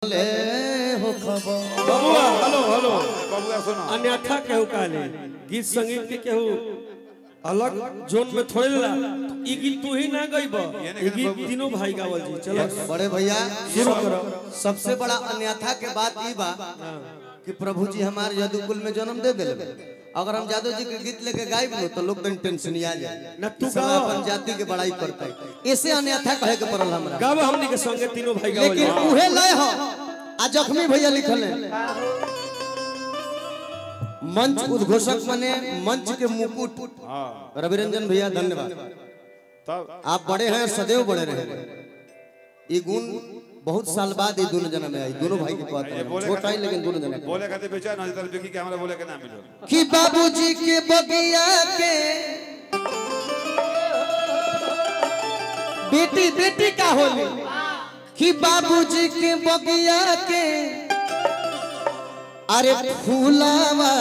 ले हो खबर बबुआ हेलो हेलो बबुआ सुनो अन्यथा केहू काले गीत संगीत के केहू अलग जोन में थोड़े ला ई गीत तू ही ना गईब ई गीत तीनों भाई गावल जी चलो बड़े भैया शुरू करो सबसे बड़ा अन्यथा के बात ई बा कि प्रभु जी हमारे यदुकुल में जन्म दे दिले अगर हम जादव जी के गीत लेके गायब लो तो लोग दिन टेंशन आ जाए ना तू सब गाओ। अपन जाति के बड़ाई करते ऐसे अन्यथा कहे के पड़ल हमरा गाव हमनी के संगे तीनों भाई गावल लेकिन जी उहे लय हो आ जख्मी भैया लिखल है मंच उद्घोषक बने मंच के मुकुट हाँ रविरंजन भैया धन्यवाद तब आप बड़े हैं सदैव बड़े रहे ये गुण बहुत साल बाद ये दोनों जन्म में आई दोनों भाई के कहते हैं छोटा ही लेकिन दोनों जन्म बोले कहते बेचा ना इधर बिकी के हमरा बोले के ना मिलो कि बाबूजी के बगिया के बेटी बेटी का होली कि बाबूजी के बगिया के अरे फूलावा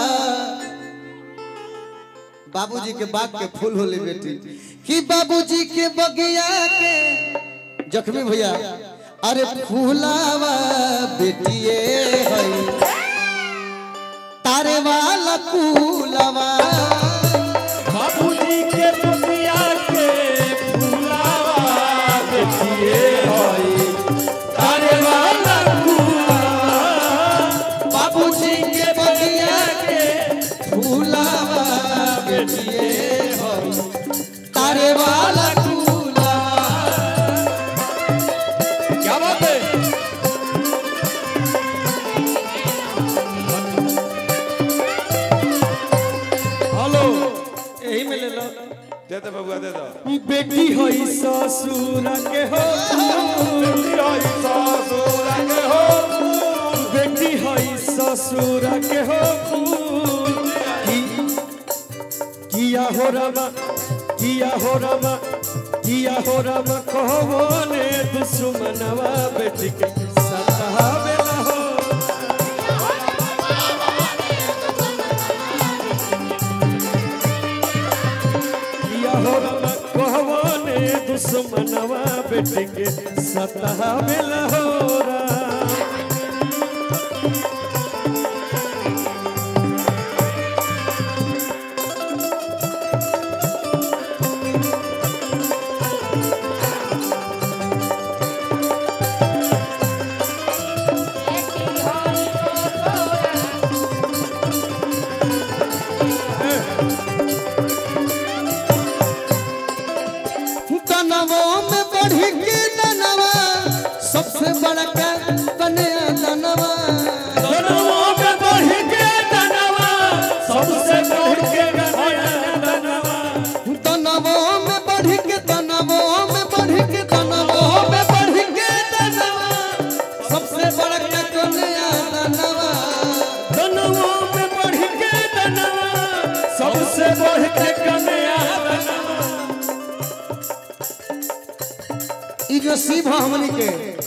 बाबूजी के बाग के फूल होली बेटी कि बाबूजी के बगिया के जख्मी भैया अरे फूलावा बेटिए है तारे वाला कूलवा बाबूजी के बगिया के फूलावा बेटिए होई तारे वाला बाबूजी के बगिया के फूलवा बेटिए हो तारे वाला कूलवा क्या बात है हेलो यही में ले लो दे दे बबुआ दे दो बेटी होई ससुर के हो बेटी होई ससुर के हो की- किया हो रमा किया हो रमा किया हो रमा कहो ने दुश्मनवा बेटी के सतावे ना हो किया हो रमा कहो ने दुश्मनवा बेटी के सतावे ना हो रा तनवों में बढ़ी के तनवा सबसे बड़का कन्या तनवा तनवों में बढ़ के तनवा सबसे बढ़ के तनवा तनवों में बढ़ी के तनवों में बढ़ी के तनवों में बढ़ी के तनवा सबसे बड़का कन्या तनवा तनवों में बढ़ के तनवा सबसे बढ़ के कन्या तनवा ई जो शिव हमनी के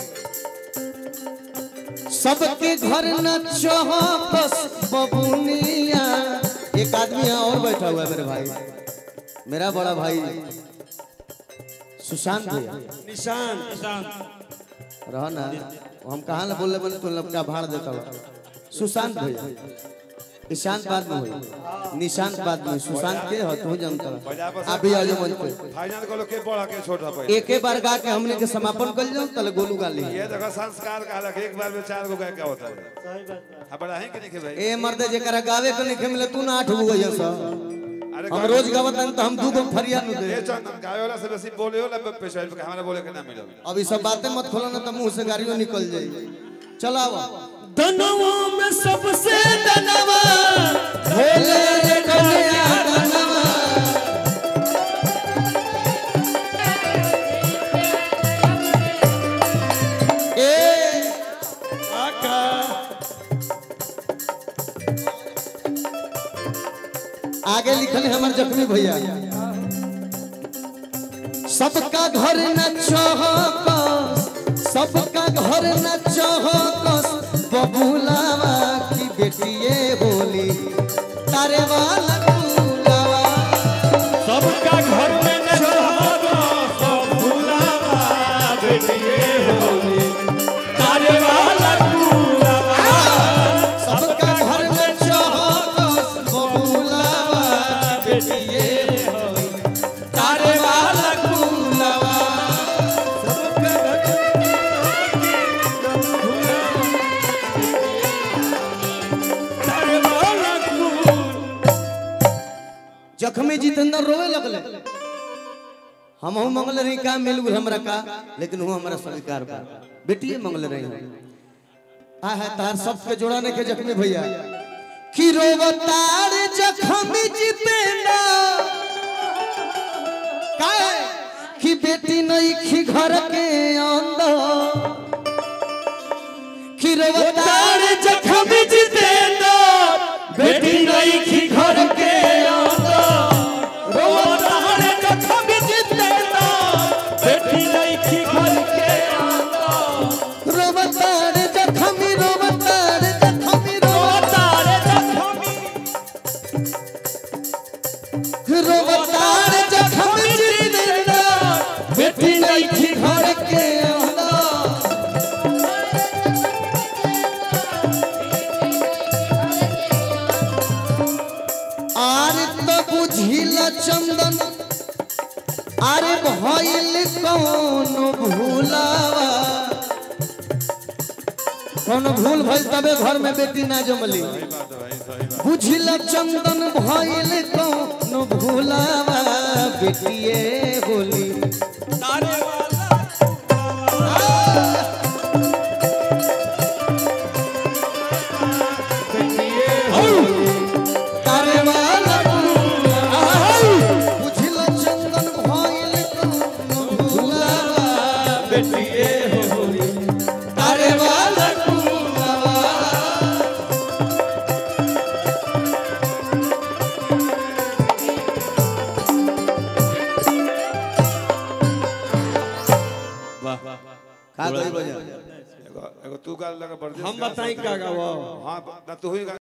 सबके घर न चौपस बबुनिया एक आदमी यहाँ और बैठा हुआ है मेरे भाई मेरा बड़ा भाई सुशांत भैया निशान रहो ना हम कहाँ ना बोले बने तो लपका भाड़ देता हूँ सुशांत भैया ईशांत बाद में हुई निशांत बाद में सुशांत के हो तू जानता हो आप भी आ जाओ मंच पे फाइनल को लोग के बड़ा के छोटा पड़े एक ही बार गा के हमने के समापन कर जाओ तले गोलू गा ली ये देखो संस्कार का अलग एक बार में चार गो गाय क्या होता है हाँ बड़ा है कि नहीं के भाई ए मर्दे जेकरा गावे के नहीं मिले तू ना आठ गो गइया सा अरे हम रोज गावत हन तो हम दू गो फरिया नु ये दे चंदन गाय वाला से बेसी बोले हो ना पेशा पे हमारा बोले के ना मिलो अब ई सब बातें मत खोलो ना तो मुंह से गाड़ियों निकल जाई चलावा तनवों में सबसे तनवा भोले रे कन्या तनवा ए आका आगे लिखल है हमार जख्मी भैया सबका घर न चौकस सबका घर न चौकस बबुलावा की बेटिए होली तारे वाला कुलावा सबका घर में न रहो सब भुलावा बेटिए होली तारे वाला जख्मी जितेंद्र रोवे लगले हम हूँ मंगल रही का मिल गुल हमरा का लेकिन वो हमारा स्वीकार बा बेटिए मंगल रही आ है तार सबके जोड़ा ने के जख्मी भैया कि रोवतार जख्मी जितेंद्र काहे कि बेटी नहीं खी घर के अंदर कि रोवतार जखम जितेंद्र बेटी नहीं की घर के अंदर रोवतार जखम जितेंद्र बेटी नहीं की घर के अंदर रोवतार जख्मी रोवतार जख्मी रोवतार जखमी रोवतार जख्मी जितेंद्र बेटी नहीं की घर के अंदर आर तो बुझिल चंदन अरे भइल कौन भूलावा कौन भूल भइल तबे घर में बेटी ना जमली सही बात है भाई सही बात बुझिल चंदन भइल कौन भूलावा बेटिए बोली तारे वाला तारे वाला बुझिल चंदन भइल कौन भूलावा बेटिए होली तारे वाला वाह का करी बजा एगो एगो तू गाल लगा बढ़ हम बताई का गावा हां ना तू ही गा